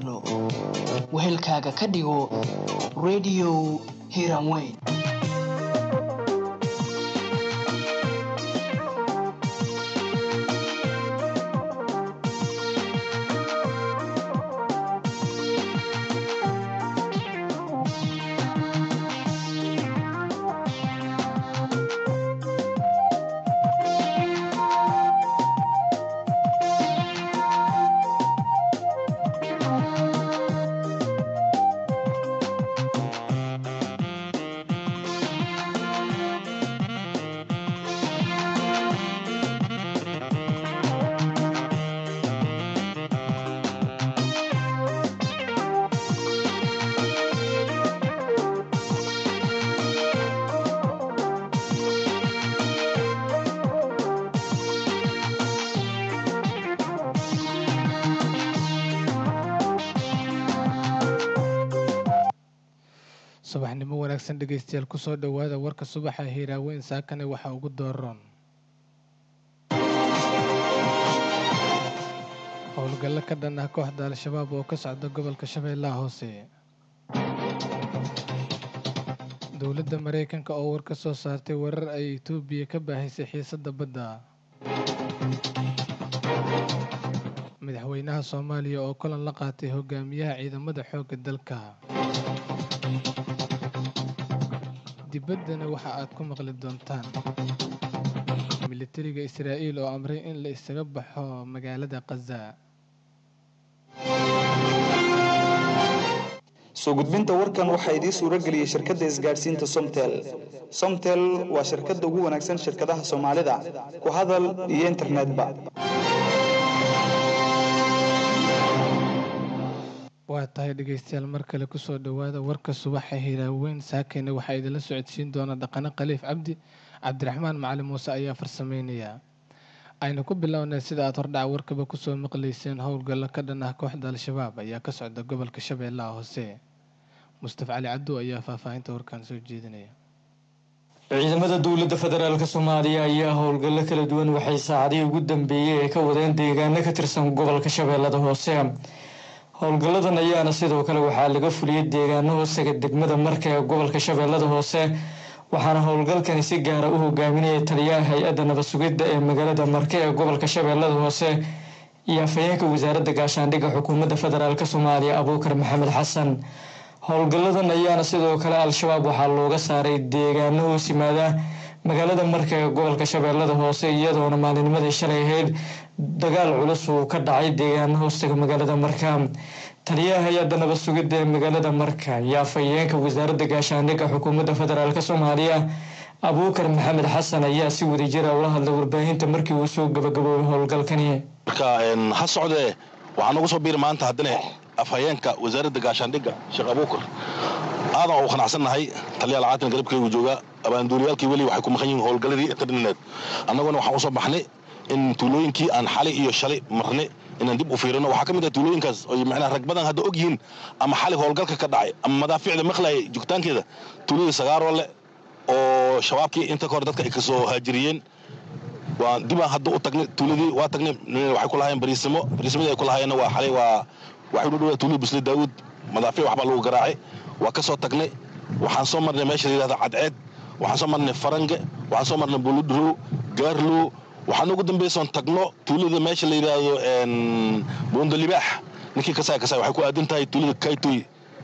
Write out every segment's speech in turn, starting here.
gaarno wehelkaaga ka dhigo radio hiranweyn subaxnimo wanaagsan dhegeystayaal kusoo dhowaada warka subaxa hiiraaweyn saakane waxaa ugu dooran howlgallo ka dhan ah kooxda al-shabaab oo ka socda gobolka shabeellaha hoose dowladda maraykanka oo war ka soo saartay warar ay etoobiya ka baahisay xiisadda badda madaxweynaha soomaaliya oo kulan la qaatay hogaamiyaha ciidamada xoogga dalka dibaddana waxa aad ku maqli doontaan militariga israa'iil oo amray in la isaga baxo magaalada khaza soo gudbinta warkan waxaa idiin suuro geliyey shirkadda isgaadhsiinta somtel somtel waa shirkadda ugu wanaagsan shirkadaha soomaalida ku hadal iyo internetba waa tahay dhegeystayaal mar kale kusoo dhowaada warka subaxa hiraaweyn saakeyna waxaa idinla socodsiin doona dhaqane khaliif cabdi cabdiraxmaan macalin muuse ayaa farsameynaya aynu ku bilownay sida aad hordhaca warkaba kusoo maqlayseen howlgallo ka dhan ah kooxda al-shabaab ayaa ka socda gobolka shabeellaha hoose mustafa cali cabdu ayaa faahfaahinta warkan soo jeedinaya ciidamada dowladda federaalk soomaaliya ayaa howlgallo kala duwan waxay saacadihii ugu dambeeyey ee ka wadeen deegaano ka tirsan gobolka shabeellada hoose howlgalladan ayaana sidoo kale waxaa laga fuliyey deegaano hoosaga degmada marka ee gobolka shabeellada hoose waxaana howlgalkani si gaara u hogaaminaya taliyaha hay-adda nabad sugidda ee magaalada marke ee gobolka shabeellada hoose iyo afhayeenka wasaaradda gaashaandhigga xukuumadda federaalk soomaaliya abuukar maxamed xasan howlgalladan ayaana sidoo kale al-shabaab waxaa looga saaray deegaano hoos yimaada magaalada marka ee gobolka shabeellada hoose iyadoona maalinimadii shalay ahayd dagaal culus uu ka dhacay deegaano hoostaga magaalada marka taliyaha hay-adda nabad sugidda ee magaalada marka iyo afhayeenka wasaaradda gaashaandhigga xukuumadda federaalk soomaaliya abuukar maxamed xasan ayaa si wadajira ula hadlay warbaahinta markii uu soo gabagaboobay howlgalkani marka ha socdee waxaa nagu soo biiri maanta haddana afhayeenka wasaaradda gaashaandhigga sheekh abuukar aadan u qanacsannahay taliyaal caatin garabkeygu jooga abaanduuliyaalkii weli waxay ku maqan yihiin howlgalladii internet annaguna waxaan usoo baxnay in tuulooyinkii aan xalay iyo shalay marnay inaan dib u fiirino waxaa ka mid ah tuulooyinkaas oy macnaha rag badan hadda og yihiin ama xalay howlgalka ka dhacay ama madaaficda maqlayay joogtaankeeda tuuladii sagaarole oo shabaabkii inta ka hor dadka ay kasoo haajiriyeen waa dibaan hadda u tagnay tuuladii waa tagnay waxay ku lahaayeen bariisimo bariisimadii ay ku lahaayeenna waa xalay waa waxay u dhowaa tuuladii busle daawud madaafic waxbaa lagu garaacay waa ka soo tagnay waxaan soo marnay meesha la yidhahda cadceed waxaan soo marnay farange waxaan soo marnay buludrow gaarlow waxaan ugu dambaysoon tagno tuulada meesha la yidhaahdo buundo libaax ninkii kasaay kasaay waxay ku aadan tahay tuulada kaytoy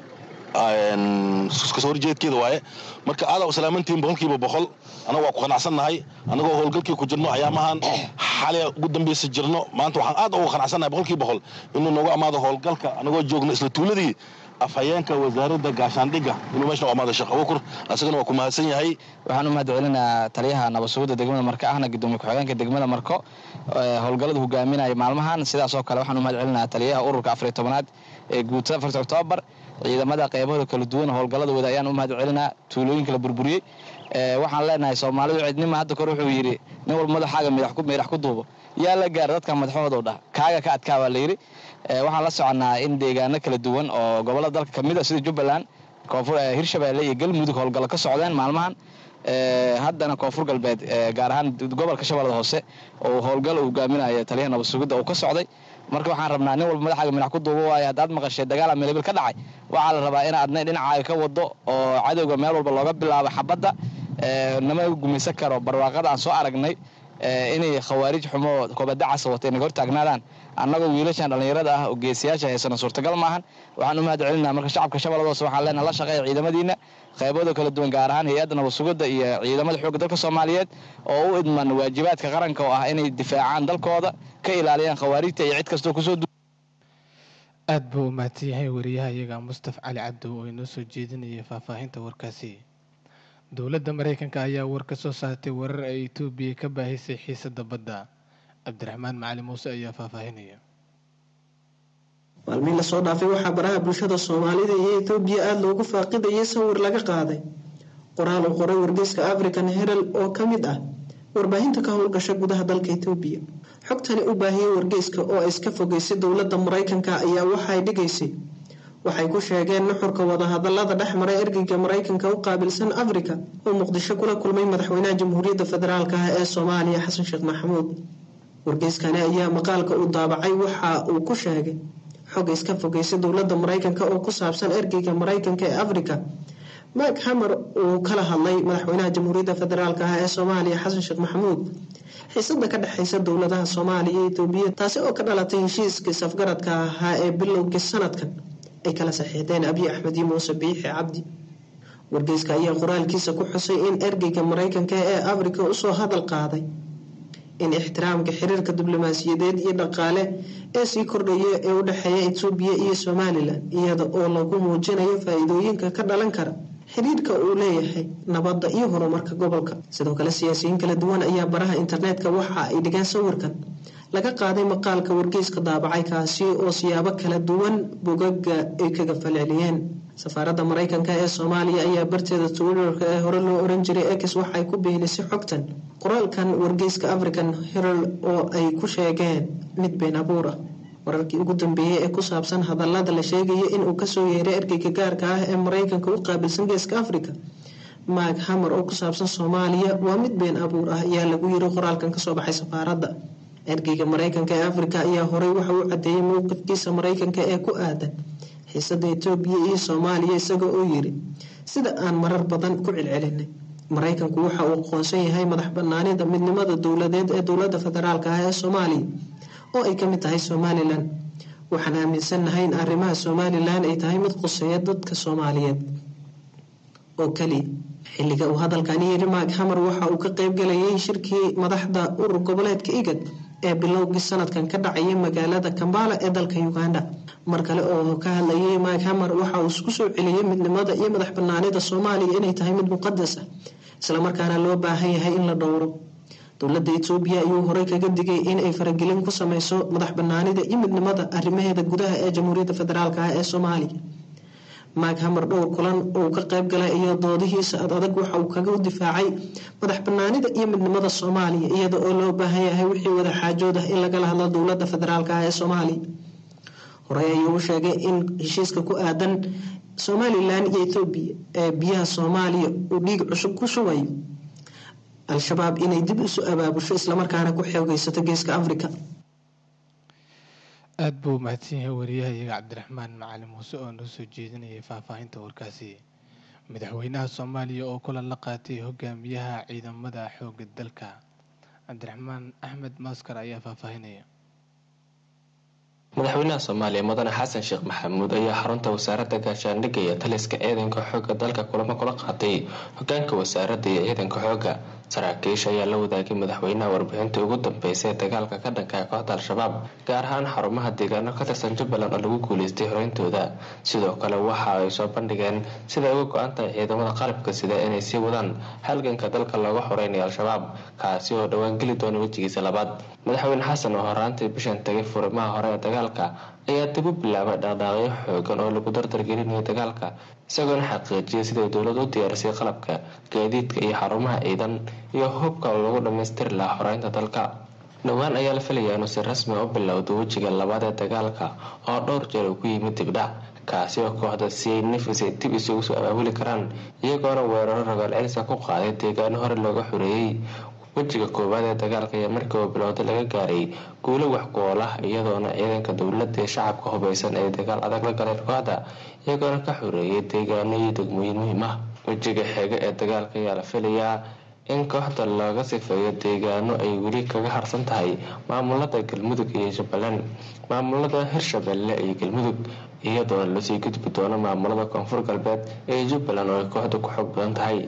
kasoo horjeedkeeda waaye marka aadaa u salaamantihiin boqolkiiba boqol annaga waa ku qanacsannahay annagoo howlgalkii ku jirno ayaamahan xalay ugu dambaysa jirno maanta waxaan aad ugu qanacsannahay boqolkiiba boqol inuu noogu amaado howlgalka annagoo joogno isla tuuladii afhayeenka wasaaradda gaashaandhigga inuu meesha u amaado sheekh abuukur asagana waa ku mahadsan yahay waxaan u mahad celinaa taliyaha nabad sugidda degmada marko ahna gudoomiye ku-xigeenka degmada marko howlgallada hogaaminaya maalmahan sidaasoo kale waxaan u mahad celinaa taliyaha ururka afariy tobanaad ee guutada afarta oktoobar ciidamada qeybahooda kala duwan howlgallada wada ayaan u mahad celinaa tuulooyinka la burburiyey waxaan leenahay soomaalidu cidnima hadda kore wuxuu yidhi nin walba madaxaaga midax ku duubo yaa la gaara dadka madaxooda dhah kaaga ka adkaa baa layidhi waxaan la soconnaa in deegaano kala duwan oo gobollada dalka ka mid a sida jubbaland koonfur hirshabeelle iyo galmudug howlgallo ka socdeen maalmahan haddana koonfur galbeed gaar ahaan gobolka shabeellada hoose oo howlgal uu hogaaminaya taliyaha nabad sugidda uu ka socday marka waxaan rabnaa nin walba madaxaaga minax ku duubo waayo haddaad maqashay dagaal ameelbil ka dhacay waxaa la rabaa inaad adna dhinacaaga ka wado oo cadowga meel walba looga bilaabo xabadda nama gumaysan karo barwaaqada aan soo aragnay inay khawaarij xumo koobadacasa wata inaga hortaagnaadaan annagoo wiilashan dhallinyarada ah oo geesiyaasha haysana suurtagal maahan waxaan u mahad celinaa marka shacabka shabeellada hoose waxaan leenaha la shaqeeya ciidamadiina qaybooda kala duwan gaar ahaan hay-adda nabadsugadda iyo ciidamada xoogga dalka soomaaliyeed oo u idman waajibaadka qaranka oo ah inay difaacaan dalkooda ka ilaaliyaan khawaarijta iyo cid kastoo kusoo aad buu u mahadsan yahay wariyaha iyaga mustaf cali cabdow oo inoo soo jeedinaya faahfaahinta warkaasi dowladda maraykanka ayaa war ka soo saartay warar ay etoobiya ka baahisay xiisadda badda cabdiraxmaan macali muuse ayaa faahfaahinaya maalmihi lasoo dhaafay waxaa baraha bulshada soomaalida iyo etoobiya aada loogu faaqidayay sawir laga qaaday qoraal uu qoray wargeyska african herald oo ka mid ah warbaahinta ka howlgasha gudaha dalka etoobiya xogtani u baahiyey wargeyska oo ay iska fogeysay dowladda maraykanka ayaa waxay dhigaysay waxay ku sheegeen nuxurka wadahadalada dhex maray ergeyga maraykanka u qaabilsan afrika oo muqdisho kula kulmay madaxweynaha jamhuuriyadda federaalk ah ee soomaaliya xasan sheekh maxamuud wargeyskani ayaa maqaalka uu daabacay waxa uu ku sheegay xog iska fogeysay dowladda maraykanka oo ku saabsan ergeyga maraykanka ee afrika mak hamer uu kala hadlay madaxweynaha jamhuuriyadda federaalk ah ee soomaaliya xasan sheekh maxamuud xiisada ka dhexeysa dowladaha soomaaliya iyo etoobiya taasi oo ka dhalatay heshiiskii safgaradka ahaa ee bilowgii sanadkan ay kala saxiixdeen abiy axmed iyo muuse biixi cabdi wargeyska ayaa qoraalkiisa ku xusay in ergeyga maraykanka ee afrika usoo hadal qaaday in ixtiraamka xiriirka diblomaasiyadeed iyo dhaqaale ee sii kordhaya ee u dhexeeya etoobiya iyo somalilan iyada oo lagu muujinayo faa-iidooyinka ka dhalan kara xiriirka uu leeyahay nabadda iyo horumarka gobolka sidoo kale siyaasiyiin kala duwan ayaa baraha internetka waxa ay dhigeen sawirkan laga qaaday maqaalka wargeyska daabacay kaasi oo siyaabo kala duwan bogaga ay kaga falceliyeen safaaradda maraykanka ee soomaaliya ayaa barteeda twitterka ee hore loo oran jiray ex waxay ku beenisay xogtan qoraalkan wargeyska african herald oo ay ku sheegeen mid been abuur ah wararkii ugu dambeeyey ee ku saabsan hadalada la sheegaya inuu kasoo yeeray ergeyga gaarka ah ee maraykanka u qaabilsan geeska africa mak hamer oo ku saabsan soomaaliya waa mid been abuur ah ayaa lagu yiri qoraalkan kasoo baxay safaaradda ergeyga maraykanka ee afrika ayaa horey waxa uu cadeeyay mowqifkiisa maraykanka ee ku aadan xiisada etoobiya iyo soomaaliya isaga oo yiri sida aan marar badan ku celcelinay maraykanku waxa uu aqoonsan yahay madax banaanida midnimada dowladeed ee dowlada federaalk ah ee soomaaliya oo ay kamid tahay somalilan waxaan aaminsannahay in arrimaha somalilan ay tahay mid quseeya dadka soomaaliyeed oo kaliya xilliga uu hadalkani yiri mak hamer waxa uu ka qeybgalayay shirkii madaxda urur goboleedka igad ee bilowgii sanadkan ka dhacayay magaalada kambala ee dalka uganda mar kale oo ka hadlayay mak hamer waxa uu isku soo celiyey midnimada iyo madax banaanida soomaaliya inay tahay mid muqadas ah islamarkaana loo baahan yahay in la dhowro dowladda etoobiya ayuu horey kaga digay in ay faragelin ku sameyso madax banaanida iyo midnimada arrimaheeda gudaha ee jamhuuriyadda federaalk ah ee soomaaliya mak hamer dhowr kulan uu ka qayb galay iyo doodihiisa ad adag waxa uu kaga difaacay madax banaanida iyo midnimada soomaaliya iyada oo loo baahan yahay wixii wada xaajood ah in lagala hadlo dowlada federaalk ah ee soomaaliya horey ayuu u sheegay in heshiiska ku aadan somalilan iyo etoobiya ee biyaha soomaaliya uu dhiig cusub ku shubayo al-shabaab inay dib isu abaabusho islamarkaana ku xoogeysato geeska africa aada buu u mahadsan yahay wariyaha iyaga cabdiraxmaan macali muuse oo noo soo jeedinayay faahfaahinta warkaasi madaxweynaha soomaaliya oo kulan la qaatay hogaamiyaha ciidamada xooga dalka cabdiraxmaan axmed maaskar ayaa faahfaahinaya madaxweynaha soomaaliya mudane xasan sheekh maxamuud ayaa xarunta wasaaradda gaashaandhigga iyo taliska ciidanka xoogga dalka kulamo kula qaatay hogaanka wasaaradda iyo ciidanka xoogga saraakiisha ayaa la wadaagay madaxweynaha warbixintii ugu dambeysay ee dagaalka ka dhanka kooxda al-shabaab gaar ahaan xarumaha deegaano ka tirsan jubbaland oo lagu guuleystay horeyntooda sidoo kale waxa ay soo bandhigeen siday uga go-an tahay ciidamada qalabka sida inay sii wadaan halganka dalka looga xoreynayo al-shabaab kaasi oo dhowaan geli doona wejigiisa labaad madaxweyne xasan oo horaantii bishan tagay furimaha hore ee dagaalka ayaa dib u bilaabay dhaqdhaaqyo xoogan oo lagu dardargelinayo dagaalka isagoona xaqiijiyay siday dowlad u diyaarisay qalabka gaadiidka iyo xarumaha ciidan iyo hubka lagu dhammaystiri lahaa xoreynta dalka dhowaan ayaa la filayaa inuu si rasmi u bilowdo wejiga labaad ee dagaalka oo dhowr jeer uu ku yimid dibdhac kaasi oo kooxda si ay nafisay dib isugu soo abaabuli karaan iyagoona weeraro rogaal celisa ku qaaday deegaano hore looga xoreeyey wejiga koowaad ee dagaalka ayaa markii oo bilowda laga gaaray guulo wax ku-ool ah iyadoona ciidanka dowladda ee shacabka hubeysan ay dagaal adag la galeen kooxda iyagoona ka xoreeyay deegaano iyo degmooyin muhiim ah wejiga xeega ee dagaalka ayaa la filayaa in kooxda laga sifeeyo deegaano ay weli kaga harsan tahay maamulada galmudug iyo jubbaland maamulada hirshabelle iyo galmudug iyadoona lasii gudbi doono maamulada koonfur galbeed ee jubbaland oo ay kooxda ku xoog badan tahay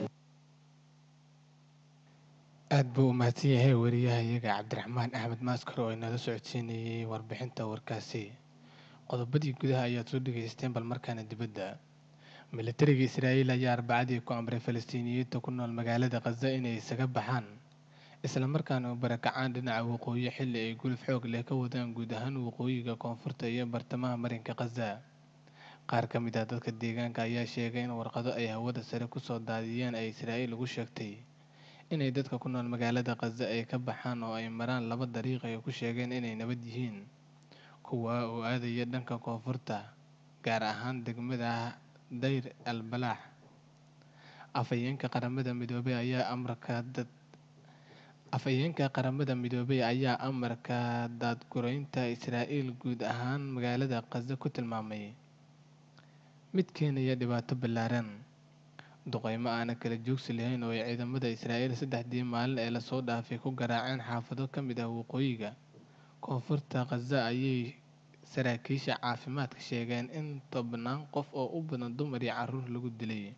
aada buu u mahadsan yahay wariyaha iyaga cabdiraxmaan axmed maaskar oo inala socodsiinayay warbixinta warkaasi qodobadii gudaha ayaad soo dhegaysteen bal markaana dibadda militariga israa'iil ayaa arbacadii ku amray falastiiniyiinta ku nool magaalada khaza inay isaga baxaan islamarkaana u barakacaan dhinaca waqooyi xilli ay guluf xoog leh ka wadaan guud ahaan waqooyiga koonfurta iyo bartamaha marinka khaza qaar ka mid ah dadka deegaanka ayaa sheegay in warqado ay hawada sare kusoo daadiyeen ay israa'iil ugu sheegtay inay dadka ku nool magaalada khaza ay ka baxaan oo ay maraan laba dariiq ay ku sheegeen inay nabad yihiin kuwa oo aadaya dhanka koonfurta gaar ahaan degmada dayr al balaax afhayeenka qaramada midoobay ayaa amarka dad afhayeenka qaramada midoobay ayaa amarka daadgureynta israa'iil guud ahaan magaalada khaza ku tilmaamay mid keenaya dhibaato ballaaran duqeymo aana kala joogsi lahayn oo ay ciidamada israa'iil saddexdii maalin ee lasoo dhaafay ku garaaceen xaafado ka mid ah waqooyiga koonfurta khaza ayay saraakiisha caafimaadka sheegeen in tobnaan qof oo u badan dumar iyo caruur lagu dilay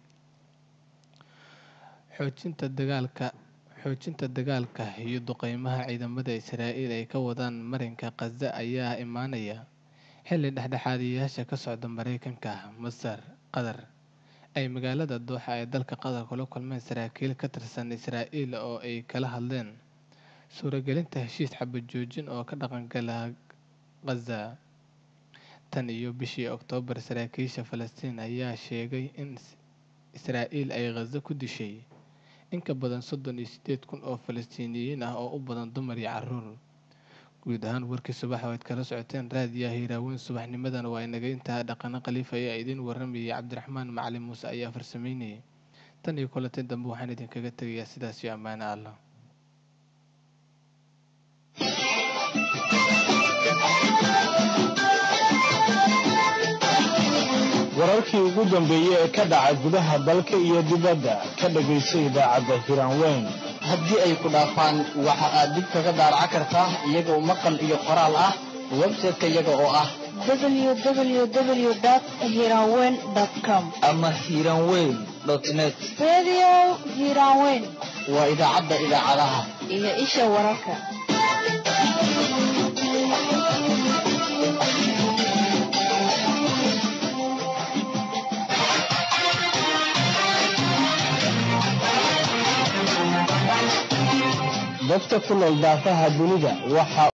xoojinta dagaalka xoojinta dagaalka iyo duqeymaha ciidamada israa'iil ay ka wadaan marinka khaza ayaa imaanaya xilli dhexdhexaadiyayaasha ka socda mareykanka masar qatar ay magaalada dooxa ee dalka qatar kula kulmeen saraakiil ka tirsan israa'iil oo ay kala hadleen suuragelinta heshiis xabad joojin oo ka dhaqangala khaza tan iyo bishii oktoobar saraakiisha falastiin ayaa sheegay in israa'iil ay khaza ku dishay in ka badan soddon iyo sideed kun oo falastiiniyiin ah oo u badan dumar iyo caruur guud ahaan warkii subax oo aad kala socoteen raadiyaha hiiraaweyn subaxnimadan waa inaga intaa dhaqano khaliif ayaa idiin waramayay cabdiraxmaan macalin muuse ayaa farsameynayay tan iyo kulantii dambe waxaan idinkaga tegayaa sidaas iyo ammaano allah wararkii ugu dambeeyey ee ka dhaca gudaha dalka iyo dibadda ka dhagayso idaacadda hiraanweyn haddii ay ku dhaafaan waxa aad dib kaga daaraca kartaa iyagoo maqal iyo qoraal ah website-ka iyaga oo ah www.hiranweyn.com ama hiranweyn net Radio Hiranweyn waa idaacadda idaacadaha iyo isha wararka. dadka ku nool daafaha dunida waxa